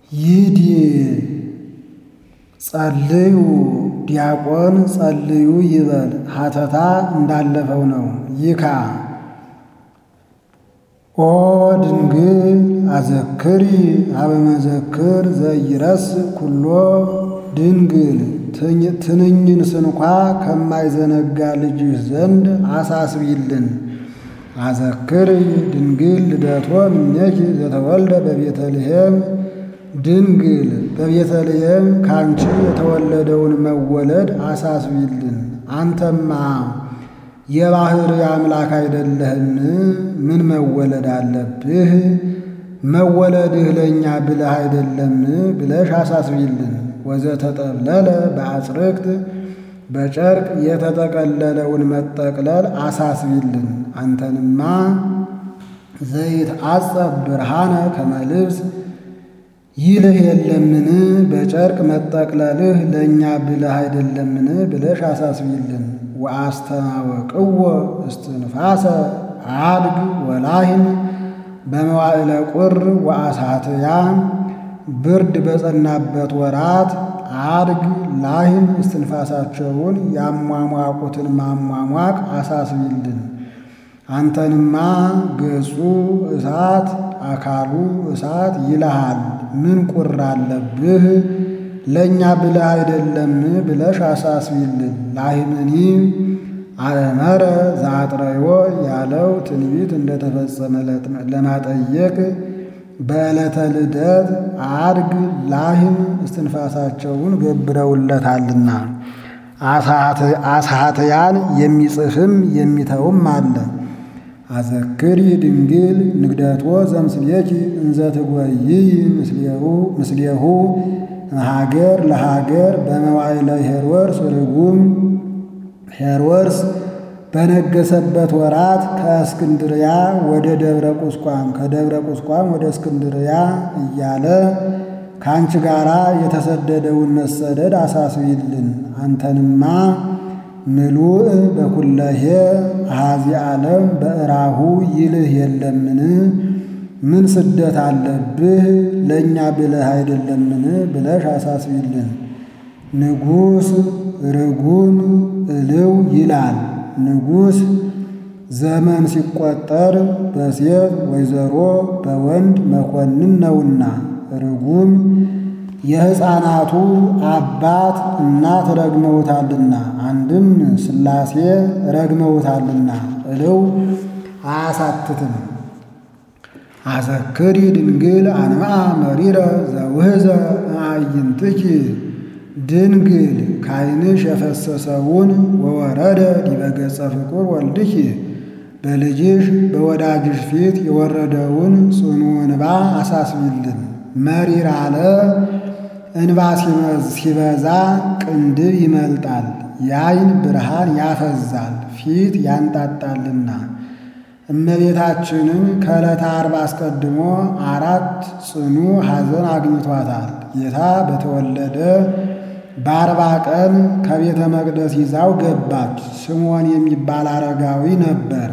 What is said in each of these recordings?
ይዲ ጸልዩ ዲያቆን ጸልዩ ይበል ሀተታ እንዳለፈው ነው። ይካ ኦ ድንግል አዘክሪ አበመዘክር ዘይረስ ኩሎ ድንግል ትንኝን ስንኳ ከማይዘነጋ ልጅህ ዘንድ አሳስቢልን። አዘክሪ ድንግል ልደቶ እምኔኪ ዘተወልደ በቤተልሔም ድንግል በቤተልሔም ካንቺ የተወለደውን መወለድ አሳስቢልን። አንተማ የባሕር አምላክ አይደለህም? ምን መወለድ አለብህ? መወለድህ ለእኛ ብለህ አይደለም ብለሽ አሳስቢልን። ወዘተጠብለለ በአጽርቅት በጨርቅ የተጠቀለለውን መጠቅለል አሳስቢልን። አንተንማ ዘይት አጸብ ብርሃነ ከመልብስ ይልህ የለምን? በጨርቅ መጠቅለልህ ለእኛ ብለህ አይደለምን ብለሽ አሳስቢልን። ወአስተማወቅዎ እስትንፋሰ አድግ ወላሂም በመዋዕለ ቁር ወአሳትያ ብርድ በጸናበት ወራት አድግ ላሂም እስትንፋሳቸውን ያሟሟቁትን ማሟሟቅ አሳስቢልን። አንተንማ ገጹ እሳት አካሉ እሳት ይልሃል። ምን ቁር አለብህ? ለእኛ ብለህ አይደለም ብለሽ አሳስቢልን። ላሂምኒ አእመረ ዘአጥረዮ ያለው ትንቢት እንደተፈጸመ ለማጠየቅ በዕለተ ልደት አድግ ላሂም እስትንፋሳቸውን ገብረውለታልና አሳትያን የሚጽፍም የሚተውም አለ። አዘክሪ ድንግል ንግደቶ ዘምስሌኪ እንዘ ትጎይይ ምስሌሁ ሀገር ለሀገር በመዋዕለ ሄሮድስ ርጉም ሄሮድስ በነገሰበት ወራት ከእስክንድርያ ወደ ደብረ ቁስቋም ከደብረ ቁስቋም ወደ እስክንድርያ እያለ ከአንቺ ጋር የተሰደደውን መሰደድ አሳስቢልን። አንተንማ ምሉእ በኩለሄ አሃዚ ዓለም በእራሁ ይልህ የለምን? ምን ስደት አለብህ? ለእኛ ብለህ አይደለምን ብለሽ አሳስቢልን። ንጉሥ ርጉም እልው ይላል። ንጉሥ ዘመን ሲቆጠር በሴት ወይዘሮ በወንድ መኮንን ነውና፣ ርጉም የሕፃናቱ አባት እናት ረግመውታልና፣ አንድም ሥላሴ ረግመውታልና እልው አያሳትትም። አዘክሪ ድንግል አንምአ መሪረ ዘውህዘ አዕይንትኪ ድንግል ካይንሽ የፈሰሰውን ወወረደ ዲበ ገጸ ፍቁር ወልድኪ በልጅሽ በወዳጅሽ ፊት የወረደውን ጽኑ እንባ አሳስቢልን። መሪር አለ እንባ ሲበዛ ቅንድብ ይመልጣል፣ የዓይን ብርሃን ያፈዛል፣ ፊት ያንጣጣልና። እመቤታችንን ከዕለተ ዓርብ አስቀድሞ አራት ጽኑ ሐዘን አግኝቷታል። ጌታ በተወለደ በአርባ ቀን ከቤተ መቅደስ ይዛው ገባች። ስምዖን የሚባል አረጋዊ ነበር።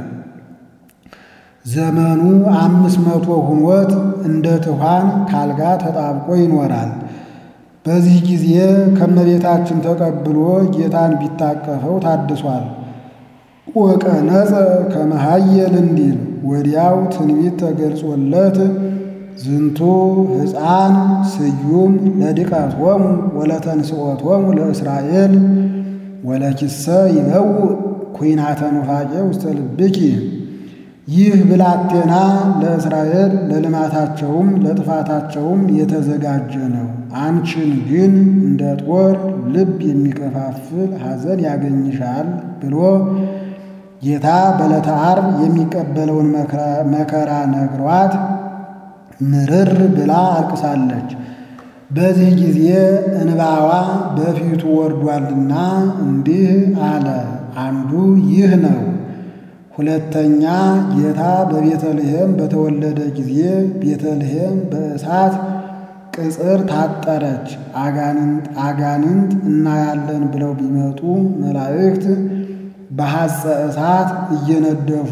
ዘመኑ አምስት መቶ ሁኖት እንደ ትኋን ካልጋ ተጣብቆ ይኖራል። በዚህ ጊዜ ከመቤታችን ተቀብሎ ጌታን ቢታቀፈው ታድሷል። ወቀነጸ ከመሃየል እንዲል ወዲያው ትንቢት ተገልጾለት ዝንቱ ሕፃን ስዩም ለድቀቶሙ ወለተንስኦቶሙ ለእስራኤል ወለኪሰ ይበውእ ኩናተ ኑፋቄ ውስተ ልብኪ። ይህ ብላቴና ለእስራኤል ለልማታቸውም ለጥፋታቸውም የተዘጋጀ ነው። አንቺን ግን እንደ ጦር ልብ የሚከፋፍል ሐዘን ያገኝሻል ብሎ ጌታ በዕለተ ዓርብ የሚቀበለውን መከራ ነግሯት ምርር ብላ አልቅሳለች። በዚህ ጊዜ እንባዋ በፊቱ ወርዷልና እንዲህ አለ። አንዱ ይህ ነው። ሁለተኛ ጌታ በቤተልሔም በተወለደ ጊዜ ቤተልሔም በእሳት ቅጽር ታጠረች። አጋንንት እናያለን ብለው ቢመጡ መላእክት በሐፀ እሳት እየነደፉ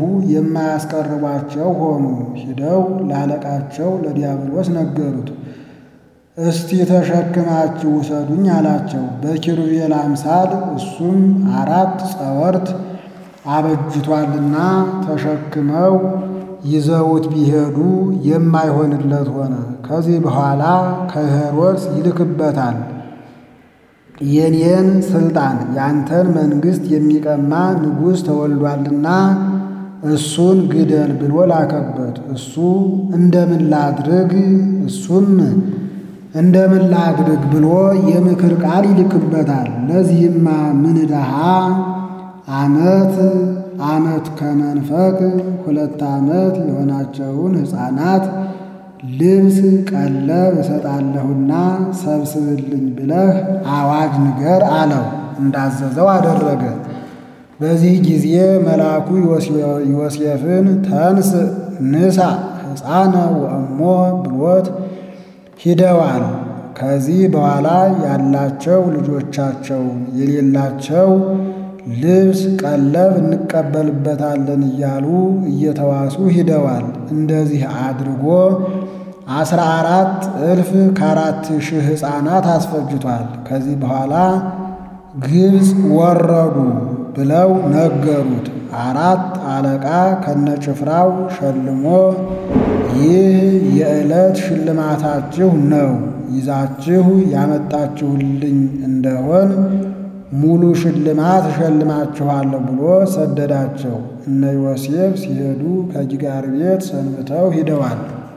የማያስቀርቧቸው ሆኑ። ሂደው ላለቃቸው ለዲያብሎስ ነገሩት። እስቲ ተሸክማችሁ ውሰዱኝ አላቸው። በኪሩቤል አምሳል እሱም አራት ጸወርት አበጅቷልና ተሸክመው ይዘውት ቢሄዱ የማይሆንለት ሆነ። ከዚህ በኋላ ከሄሮድስ ይልክበታል። የኔን ስልጣን ያንተን መንግሥት የሚቀማ ንጉሥ ተወልዷልና እሱን ግደል ብሎ ላከበት። እሱ እንደምን ላድርግ እሱም እንደምን ላድርግ ብሎ የምክር ቃል ይልክበታል። ለዚህማ ምን ድሃ ዓመት ዓመት ከመንፈቅ ሁለት ዓመት የሆናቸውን ሕፃናት ልብስ ቀለብ እሰጣለሁና ሰብስብልኝ ብለህ አዋጅ ንገር አለው። እንዳዘዘው አደረገ። በዚህ ጊዜ መልአኩ ዮሴፍን ተንስ ንሳ ሕፃነ ወእሞ ብሎት ሂደዋል። ከዚህ በኋላ ያላቸው ልጆቻቸውን የሌላቸው ልብስ ቀለብ እንቀበልበታለን እያሉ እየተዋሱ ሂደዋል። እንደዚህ አድርጎ አስራ አራት እልፍ ከአራት ሺህ ሕፃናት አስፈጅቷል። ከዚህ በኋላ ግብፅ ወረዱ ብለው ነገሩት። አራት አለቃ ከነጭፍራው ሸልሞ ይህ የዕለት ሽልማታችሁ ነው፣ ይዛችሁ ያመጣችሁልኝ እንደሆን ሙሉ ሽልማት እሸልማችኋለሁ ብሎ ሰደዳቸው። እነ ዮሴፍ ሲሄዱ ከጅጋር ቤት ሰንብተው ሂደዋል።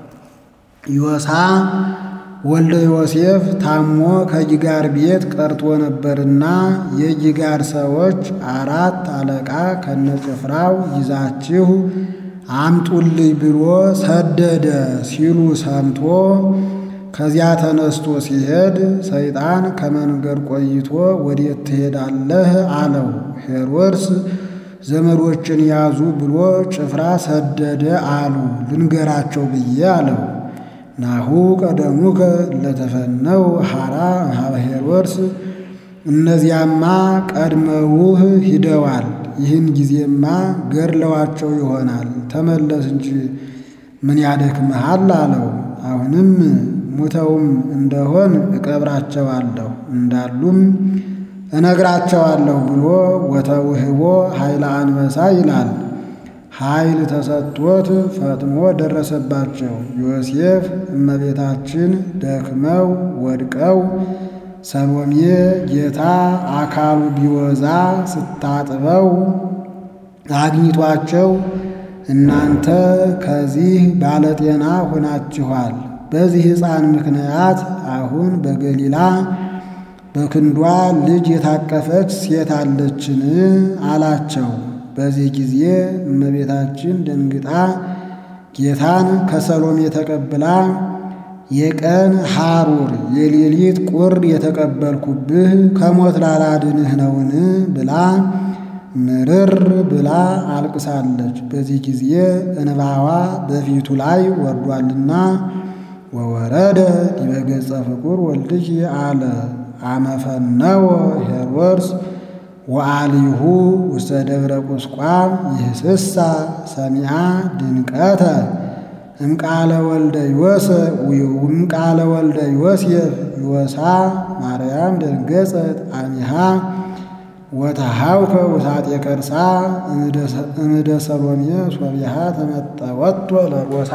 ዮሳ ወልደ ዮሴፍ ታሞ ከጅጋር ቤት ቀርቶ ነበርና የጅጋር ሰዎች አራት አለቃ ከነጭፍራው ይዛችሁ አምጡልኝ ብሎ ሰደደ ሲሉ ሰምቶ ከዚያ ተነስቶ ሲሄድ ሰይጣን ከመንገድ ቆይቶ ወዴት ትሄዳለህ? አለው። ሄሮድስ ዘመዶችን ያዙ ብሎ ጭፍራ ሰደደ አሉ። ልንገራቸው ብዬ አለው። ናሁ ቀደሙከ ለተፈነው ሐራ ሀበ ሄሮድስ፣ እነዚያማ ቀድመውህ ሂደዋል። ይህን ጊዜማ ገድለዋቸው ይሆናል። ተመለስ እንጂ ምን ያደክምሃል? አለው። አሁንም ሙተውም እንደሆን እቀብራቸዋለሁ እንዳሉም እነግራቸዋለሁ ብሎ ወተውህቦ ኃይለ አንበሳ ይላል። ኃይል ተሰጥቶት ፈጥኖ ደረሰባቸው። ዮሴፍ እመቤታችን ደክመው ወድቀው ሰሎሜ ጌታ አካሉ ቢወዛ ስታጥበው አግኝቷቸው እናንተ ከዚህ ባለጤና ሆናችኋል። በዚህ ሕፃን ምክንያት አሁን በገሊላ በክንዷ ልጅ የታቀፈች ሴት አለችን አላቸው። በዚህ ጊዜ እመቤታችን ደንግጣ ጌታን ከሰሎሜ ተቀብላ የቀን ሐሩር የሌሊት ቁር የተቀበልኩብህ ከሞት ላላድንህ ነውን ብላ ምርር ብላ አልቅሳለች። በዚህ ጊዜ እንባዋ በፊቱ ላይ ወርዷልና ወወረደ ዲበ ገጸ ፍቁር ወልድኪ አለ አመፈነወ ሄሮድስ ወአሊሁ ውስተ ደብረ ቁስቋም ይህስሳ ሰሚዓ ድንቀተ እምቃለ ወልደ ዮሴፍ እምቃለ ወልደ ዮሴፍ ዮሳ ማርያም ደንገጸት አሚሃ ወተሃውከ ውሳጤ ከርሳ እምደ ሰሎሜ ሶቢሃ ተመጠወቶ ለጎሳ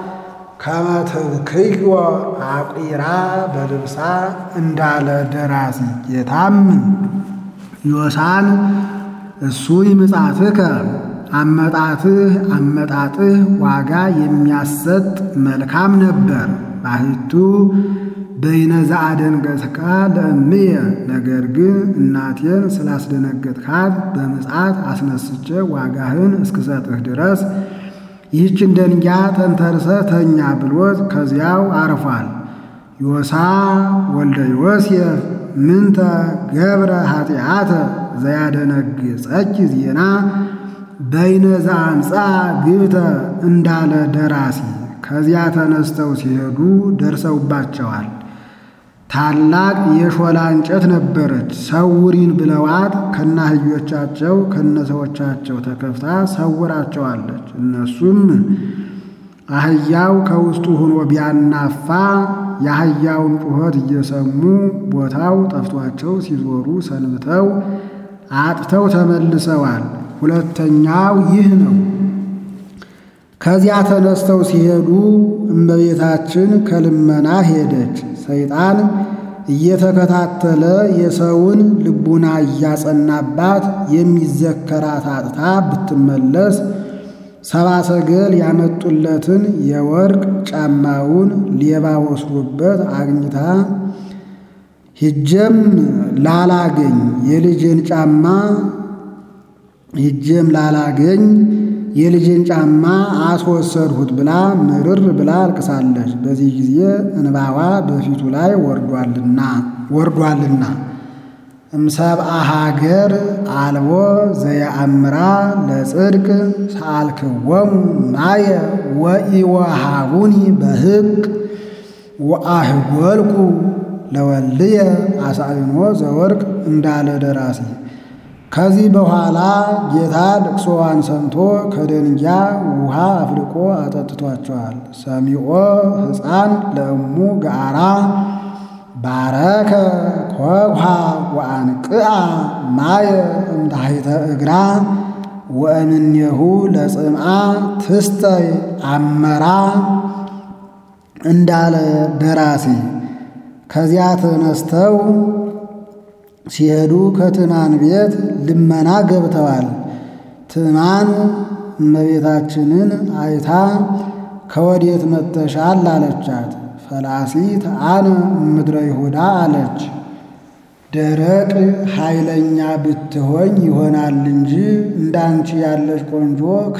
ከመትብክዮ አቂራ በልብሳ እንዳለ ደራሲ ጌታም ዮሳን እሱ ይምጻትከ አመጣትህ አመጣጥህ ዋጋ የሚያሰጥ መልካም ነበር። ባሕቱ በይነዛ አደንገጥካ ለእምየ ነገር ግን እናቴን ስላስደነገጥካት በምጽአት አስነስቼ ዋጋህን እስክሰጥህ ድረስ ይህችን ደንጊያ ተንተርሰ ተኛ ብሎት ከዚያው አርፏል። ዮሳ ወልደ ዮሴፍ ምንተ ገብረ ኃጢአተ ዘያደነግጸኪ ዜና በይነ ዘአምፃ ግብተ እንዳለ ደራሲ ከዚያ ተነስተው ሲሄዱ ደርሰውባቸዋል። ታላቅ የሾላ እንጨት ነበረች። ሰውሪን ብለዋት ከናህዮቻቸው ከነሰዎቻቸው ተከፍታ ሰውራቸዋለች። እነሱም አህያው ከውስጡ ሆኖ ቢያናፋ የአህያውን ጩኸት እየሰሙ ቦታው ጠፍቷቸው ሲዞሩ ሰንብተው አጥተው ተመልሰዋል። ሁለተኛው ይህ ነው። ከዚያ ተነስተው ሲሄዱ እመቤታችን ከልመና ሄደች። ሰይጣን እየተከታተለ የሰውን ልቡና እያጸናባት የሚዘከራት አጥታ ብትመለስ ሰባ ሰገል ያመጡለትን የወርቅ ጫማውን ሌባ ወስዶበት አግኝታ ሂጀም ላላገኝ የልጄን ጫማ ሂጀም ላላገኝ የልጄን ጫማ አስወሰድሁት ብላ ምርር ብላ አልቅሳለች። በዚህ ጊዜ እንባዋ በፊቱ ላይ ወርዷልና ወርዷልና እምሰብአ ሀገር አልቦ ዘየአምራ ለጽድቅ ሰአልክወሙ ማየ ወኢወሃቡኒ በሕቅ ወአህጐልኩ ለወልየ አሳይኖ ዘወርቅ እንዳለ ደራሲ። ከዚህ በኋላ ጌታ ልቅሶዋን ሰምቶ ከደንጊያ ውሃ አፍልቆ አጠጥቷቸዋል። ሰሚዖ ሕፃን ለእሙ ገአራ ባረከ ኮኳ ወአንቅአ ማየ እምታሕተ እግራ ወእምኔሁ ለጽምዓ ትስተይ አመራ እንዳለ ደራሲ። ከዚያ ተነስተው ሲሄዱ ከትዕማን ቤት ልመና ገብተዋል። ትዕማን እመቤታችንን አይታ ከወዴት መጥተሻል አለቻት። ፈላሲት አነ ምድረ ይሁዳ አለች። ደረቅ ኃይለኛ ብትሆኝ ይሆናል እንጂ እንዳንቺ ያለች ቆንጆ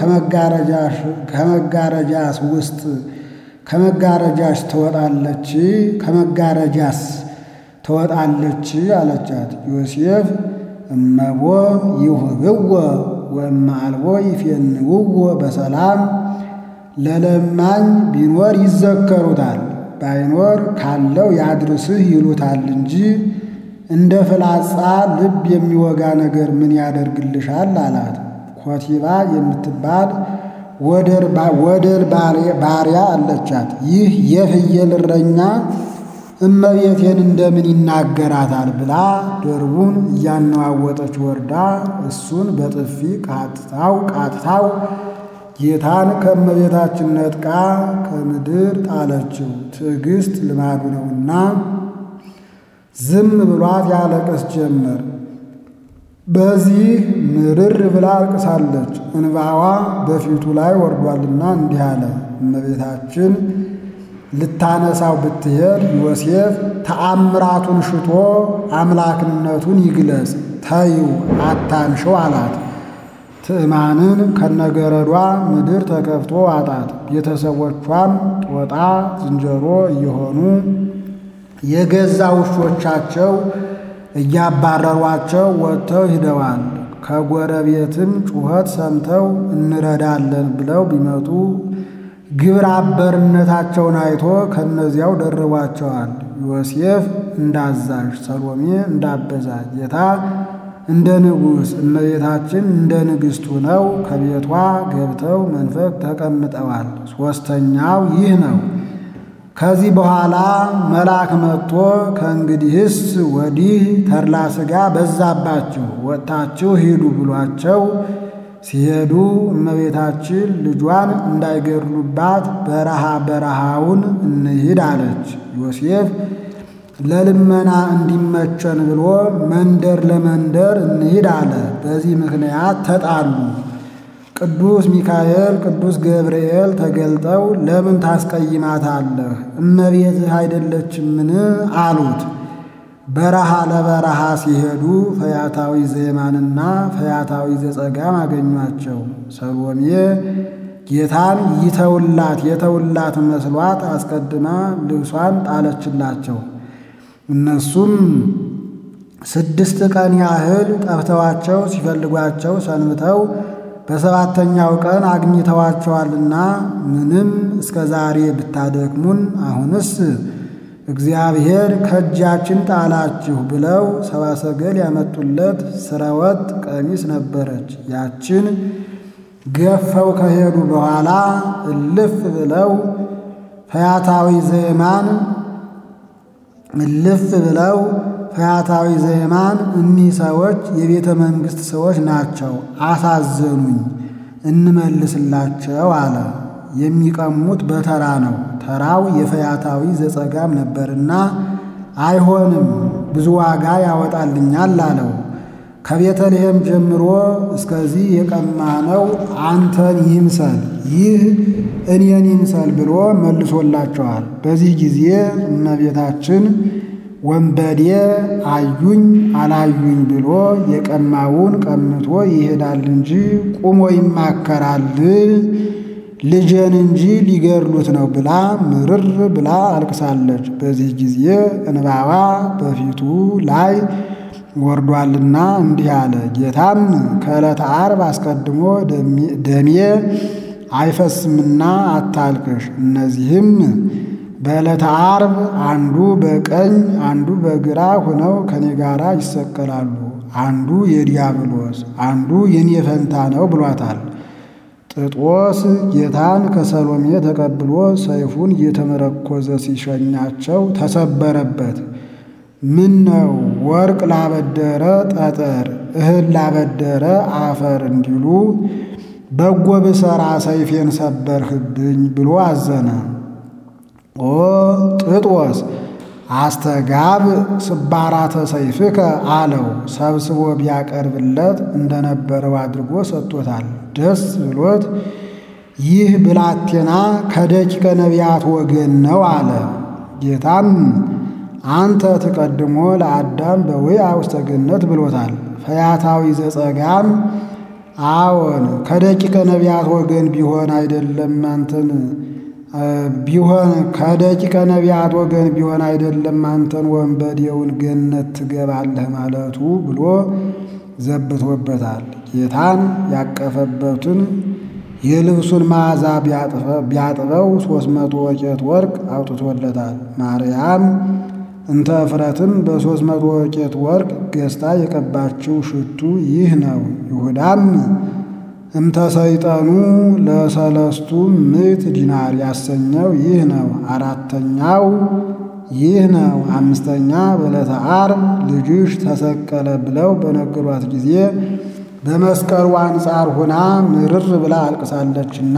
ከመጋረጃስ ውስጥ ከመጋረጃሽ ትወጣለች ከመጋረጃስ ትወጣለች አለቻት። ዮሴፍ እመቦ ይሁብዎ ወእመ አልቦ ይፌንውዎ በሰላም ለለማኝ ቢኖር ይዘከሩታል ባይኖር ካለው ያድርስህ ይሉታል እንጂ እንደ ፍላጻ ልብ የሚወጋ ነገር ምን ያደርግልሻል አላት። ኮቲባ የምትባል ወደር ባሪያ አለቻት። ይህ የፍየል እረኛ እመቤቴን እንደምን ይናገራታል ብላ ደርቡን እያነዋወጠች ወርዳ እሱን በጥፊ ቃጥታው ቃጥታው ጌታን ከእመቤታችን ነጥቃ ከምድር ጣለችው። ትዕግስት ልማዱ ነውና ዝም ብሏት ያለቅስ ጀመር። በዚህ ምርር ብላ አልቅሳለች። እንባዋ በፊቱ ላይ ወርዷልና እንዲህ አለ። እመቤታችን ልታነሳው ብትሄድ ዮሴፍ ተአምራቱን ሽቶ አምላክነቱን ይግለጽ ተይው አታንሸው አላት። ትዕማንን ከነገረዷ ምድር ተከፍቶ አጣት። ቤተሰቦቿም ጦጣ ዝንጀሮ እየሆኑ የገዛ ውሾቻቸው እያባረሯቸው ወጥተው ሂደዋል። ከጎረቤትም ጩኸት ሰምተው እንረዳለን ብለው ቢመጡ ግብረ አበርነታቸውን አይቶ ከነዚያው ደርቧቸዋል። ዮሴፍ እንዳዛዥ፣ ሰሎሜ እንዳበዛ፣ ጌታ እንደ ንጉሥ፣ እመቤታችን እንደ ንግሥት ሆነው ከቤቷ ገብተው መንፈቅ ተቀምጠዋል። ሦስተኛው ይህ ነው። ከዚህ በኋላ መልአክ መጥቶ ከእንግዲህስ ወዲህ ተድላ ሥጋ በዛባችሁ ወጥታችሁ ሂዱ ብሏቸው ሲሄዱ እመቤታችን ልጇን እንዳይገድሉባት በረሃ በረሃውን እንሂድ አለች። ዮሴፍ ለልመና እንዲመቸን ብሎ መንደር ለመንደር እንሂድ አለ። በዚህ ምክንያት ተጣሉ። ቅዱስ ሚካኤል፣ ቅዱስ ገብርኤል ተገልጠው ለምን ታስቀይማታለህ? እመቤትህ አይደለችምን? አሉት። በረሃ ለበረሃ ሲሄዱ ፈያታዊ ዘየማንና ፈያታዊ ዘጸጋም አገኟቸው። ሰሎሜ ጌታን ይተውላት የተውላት መስሏት አስቀድማ ልብሷን ጣለችላቸው። እነሱም ስድስት ቀን ያህል ጠፍተዋቸው ሲፈልጓቸው ሰንብተው በሰባተኛው ቀን አግኝተዋቸዋልና ምንም እስከ ዛሬ ብታደክሙን አሁንስ እግዚአብሔር ከእጃችን ጣላችሁ ብለው ሰብአ ሰገል ያመጡለት ስረወጥ ቀሚስ ነበረች። ያችን ገፈው ከሄዱ በኋላ እልፍ ብለው ፈያታዊ ዘየማን እልፍ ብለው ፈያታዊ ዘየማን እኒህ ሰዎች የቤተ መንግሥት ሰዎች ናቸው፣ አሳዘኑኝ፣ እንመልስላቸው አለ። የሚቀሙት በተራ ነው። ተራው የፈያታዊ ዘጸጋም ነበርና አይሆንም፣ ብዙ ዋጋ ያወጣልኛል አለው። ከቤተልሔም ጀምሮ እስከዚህ የቀማነው አንተን ይምሰል፣ ይህ እኔን ይምሰል ብሎ መልሶላቸዋል። በዚህ ጊዜ እመቤታችን ወንበዴ አዩኝ አላዩኝ ብሎ የቀማውን ቀምቶ ይሄዳል እንጂ ቁሞ ይማከራል ልጄን እንጂ ሊገድሉት ነው ብላ ምርር ብላ አልቅሳለች። በዚህ ጊዜ እንባዋ በፊቱ ላይ ወርዷልና እንዲህ አለ። ጌታም ከዕለተ ዓርብ አስቀድሞ ደሜ አይፈስምና አታልቅሽ። እነዚህም በዕለተ ዓርብ አንዱ በቀኝ አንዱ በግራ ሆነው ከኔ ጋር ይሰቀላሉ። አንዱ የዲያብሎስ አንዱ የኔ ፈንታ ነው ብሏታል። ጥጦስ ጌታን ከሰሎሜ ተቀብሎ ሰይፉን እየተመረኮዘ ሲሸኛቸው ተሰበረበት። ምን ነው ወርቅ ላበደረ ጠጠር፣ እህል ላበደረ አፈር እንዲሉ በጎ ብሰራ ሰይፌን ሰበርህብኝ ብሎ አዘነ። ኦ ጥጦስ አስተጋብ ስባራተ ሰይፍከ አለው። ሰብስቦ ቢያቀርብለት እንደነበረው አድርጎ ሰጥቶታል። ደስ ብሎት ይህ ብላቴና ከደቂቀ ነቢያት ወገን ነው አለ። ጌታም አንተ ትቀድሞ ለአዳም በውያ ውስተ ገነት ብሎታል። ፈያታዊ ዘጸጋም አዎን ከደቂቀ ነቢያት ወገን ቢሆን አይደለም አንተን ቢሆን ከደቂቀ ነቢያት ወገን ቢሆን አይደለም አንተን ወንበዴውን ገነት ትገባለህ ማለቱ ብሎ ዘብቶበታል። ጌታን ያቀፈበትን የልብሱን መዓዛ ቢያጥበው ሦስት መቶ ወቄት ወርቅ አውጥቶለታል። ማርያም እንተ እፍረትም በሦስት መቶ ወቄት ወርቅ ገዝታ የቀባችው ሽቱ ይህ ነው። ይሁዳም እምተሰይጠኑ ለሰለስቱ ምዕት ዲናር ያሰኘው ይህ ነው። አራተኛው ይህ ነው። አምስተኛ በዕለተ ዓርብ ልጅሽ ተሰቀለ ብለው በነገሯት ጊዜ በመስቀሉ አንጻር ሆና ምርር ብላ አልቅሳለችና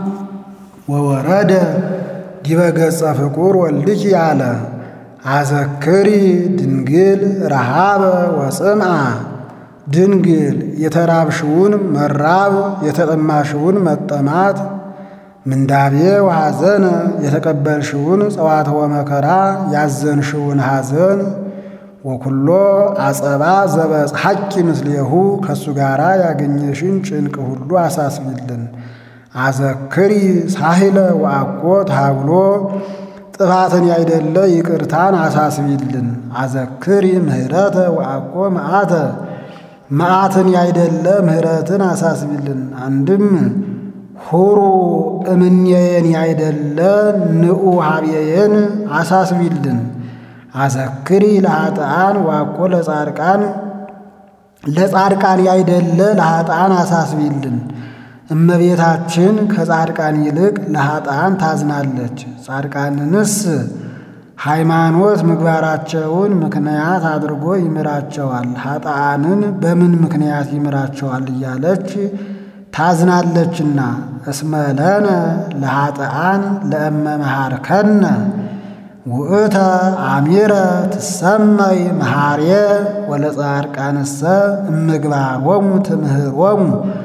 ወወረደ ዲበ ገጸ ፍቁር ወልድኪ አለ አዘክሪ ድንግል ረሃበ ወጽምዓ ድንግል የተራብሽውን መራብ የተጠማሽውን መጠማት ምንዳቤ ወሐዘነ የተቀበልሽውን ጸዋትወ መከራ ያዘንሽውን ሐዘን ወኩሎ አጸባ ዘበጽሐቂ ምስሌሁ ከእሱ ጋር ያገኘሽን ጭንቅ ሁሉ አሳስቢልን። አዘክሪ ሳሂለ ወአኮ ታብሎ ጥፋትን ያይደለ ይቅርታን አሳስቢልን። አዘክሪ ምህረተ ወአኮ መዓተ መዓትን ያይደለ ምህረትን አሳስቢልን። አንድም ሁሩ እምኔየን ያይደለ ንዑ ሀብየየን አሳስቢልን። አዘክሪ ለኃጥአን ዋኮ ለጻድቃን ለጻድቃን ያይደለ ለኃጥአን አሳስቢልን። እመቤታችን ከጻድቃን ይልቅ ለኃጥአን ታዝናለች። ጻድቃንንስ ሃይማኖት ምግባራቸውን ምክንያት አድርጎ ይምራቸዋል፣ ኃጥአንን በምን ምክንያት ይምራቸዋል እያለች ታዝናለችና። እስመለነ ለኃጥአን ለእመ መሃርከነ ውእተ አሚረ ትሰመይ መሃርየ ወለጻድቃንሰ እምግባሮሙ ትምህሮሙ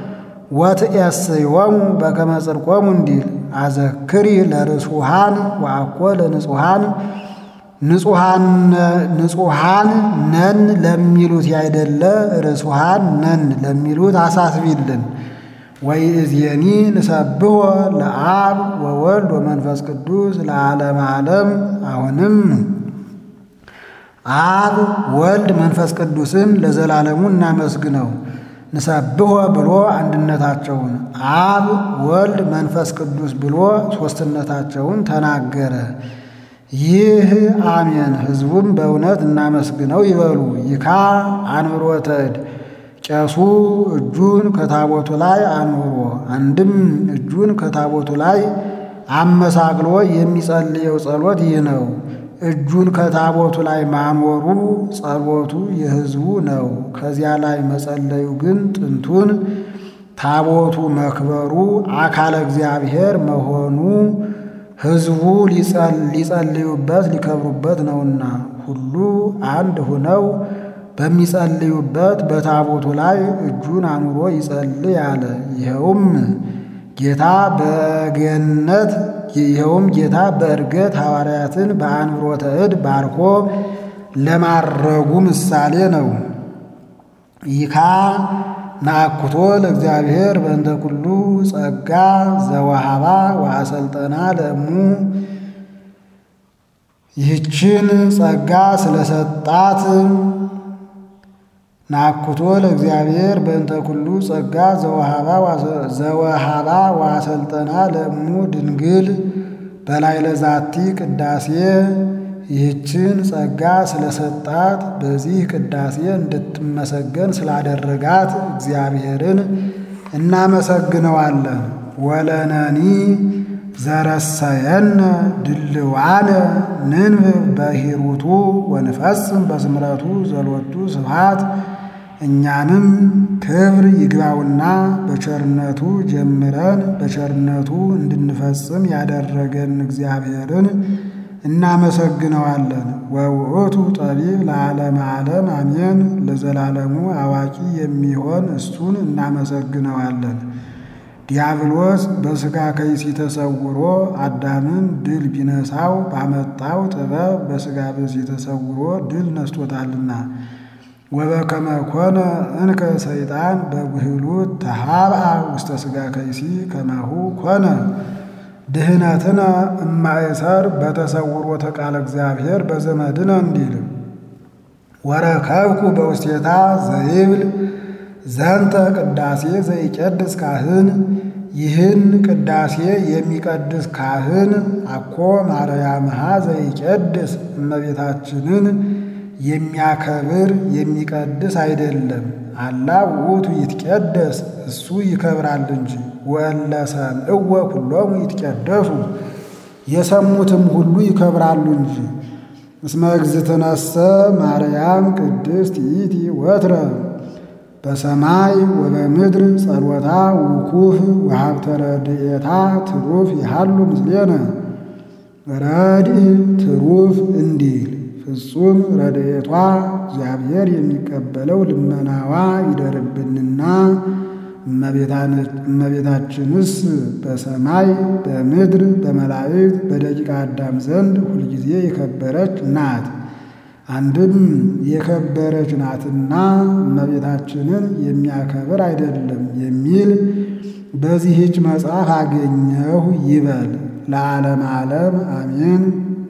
ወትኤስዮሙ በከመ ጽድቆሙ እንዲል አዘክሪ ለርሱሃን ወአኮ ለንጹሃን ንጹሃን ነን ለሚሉት ያይደለ ርሱሃን ነን ለሚሉት አሳስቢልን። ወይ እዝየኒ ንሰብሖ ለአብ ወወልድ ወመንፈስ ቅዱስ ለዓለመ ዓለም። አሁንም አብ ወልድ መንፈስ ቅዱስን ለዘላለሙ እናመስግነው። ንሰብሖ ብሎ አንድነታቸውን፣ አብ ወልድ መንፈስ ቅዱስ ብሎ ሦስትነታቸውን ተናገረ። ይህ አሜን። ሕዝቡም በእውነት እናመስግነው ይበሉ። ይካ አንብሮተ እድ ቄሱ እጁን ከታቦቱ ላይ አኑሮ አንድም እጁን ከታቦቱ ላይ አመሳቅሎ የሚጸልየው ጸሎት ይህ ነው። እጁን ከታቦቱ ላይ ማኖሩ ጸሎቱ የሕዝቡ ነው። ከዚያ ላይ መጸለዩ ግን ጥንቱን ታቦቱ መክበሩ አካለ እግዚአብሔር መሆኑ ሕዝቡ ሊጸልዩበት ሊከብሩበት ነውና ሁሉ አንድ ሆነው በሚጸልዩበት በታቦቱ ላይ እጁን አኑሮ ይጸልይ አለ። ይኸውም ጌታ በገነት ይኸውም ጌታ በእርገት ሐዋርያትን በአንብሮተ እድ ባርኮ ለማረጉ ምሳሌ ነው። ይካ ናአኩቶ ለእግዚአብሔር በእንተ ኩሉ ጸጋ ዘወሃባ ወአሰልጠና ለእሙ ይህችን ጸጋ ስለሰጣት ናኩቶ ለእግዚአብሔር በእንተ ኩሉ ጸጋ ዘወሃባ ወአሰልጠና ለእሙ ድንግል በላይ ለዛቲ ቅዳሴ ይህችን ጸጋ ስለሰጣት በዚህ ቅዳሴ እንድትመሰገን ስላደረጋት እግዚአብሔርን እናመሰግነዋለን። ወለነኒ ዘረሰየነ ድልዋነ ንንብብ በሂሩቱ ወንፈጽም በስምረቱ ዘሎቱ ስብሐት እኛንም ክብር ይግባውና በቸርነቱ ጀምረን በቸርነቱ እንድንፈጽም ያደረገን እግዚአብሔርን እናመሰግነዋለን። ወውእቱ ጠቢብ ለዓለመ ዓለም አሜን። ለዘላለሙ አዋቂ የሚሆን እሱን እናመሰግነዋለን። ዲያብሎስ በሥጋ ከይሲ ተሰውሮ አዳምን ድል ቢነሳው ባመጣው ጥበብ በሥጋ ብእሲ ተሰውሮ ድል ነስቶታልና። ወበከመ ኮነ እንከ ሰይጣን በብህሉት ተሃብአ ውስተ ሥጋ ከይሲ ከማሁ ኮነ ድህነትነ እማእሰር በተሰውሮተ ቃለ እግዚአብሔር በዘመድነ እንዲል ወረከብኩ በውስቴታ ዘይብል ዘንተ ቅዳሴ ዘይቀድስ ካህን ይህን ቅዳሴ የሚቀድስ ካህን አኮ ማርያምሃ ዘይቀድስ እመቤታችንን የሚያከብር የሚቀድስ አይደለም። አላ ውእቱ ይትቀደስ እሱ ይከብራል እንጂ። ወእለ ሰምዕወ ኩሎሙ ይትቀደሱ የሰሙትም ሁሉ ይከብራሉ እንጂ። እስመ እግዝእትነሰ ማርያም ቅድስት ይእቲ ወትረ በሰማይ ወበምድር ጸሎታ ውኩፍ ወሀብተ ረድኤታ ትሩፍ ይሃሉ ምስሌነ ረድእ ትሩፍ እንዲል ፍጹም ረድኤቷ እግዚአብሔር የሚቀበለው ልመናዋ ይደርብንና እመቤታችንስ በሰማይ በምድር በመላእክት በደቂቀ አዳም ዘንድ ሁልጊዜ የከበረች ናት። አንድም የከበረች ናትና እመቤታችንን የሚያከብር አይደለም የሚል በዚህች መጽሐፍ አገኘሁ ይበል። ለዓለም ዓለም አሜን።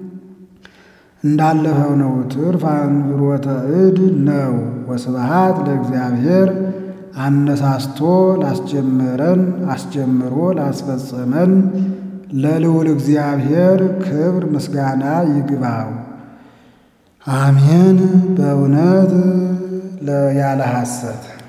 እንዳለፈው ነው። ትርፍ አንብሮተ እድ ነው። ወስብሐት ለእግዚአብሔር አነሳስቶ ላስጀመረን አስጀምሮ ላስፈጸመን ለልዑል እግዚአብሔር ክብር ምስጋና ይግባው። አሜን። በእውነት ያለ ሐሰት